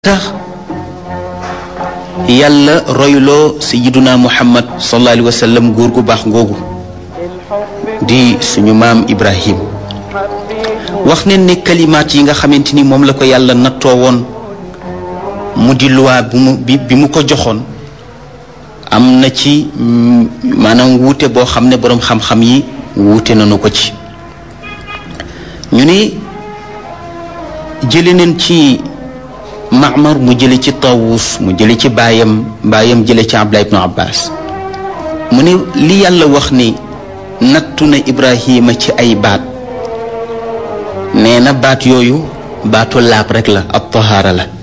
tax yàlla royloo sayiduna muhammad sallallahu alayhi wa sallam góor gu baax ngoogu di suñu maam ibrahim wax ne ne kalimaat yi nga xamante ni moom la ko yàlla nattoo woon mu di luwaa bi mu bi bi mu ko joxoon am na ci maanaam wuute boo xam ne boroom xam-xam yi wuute nañu ko ci ñu ne jële neen ci Maamar mu jële ci Tawus mu jële ci baayam baayam jële ci Abdullah ibnu Abbas mu ne li yàlla wax ni nattu na Ibrahima ci ay baat nee na baat yooyu baatu laab rek la ab tahaara la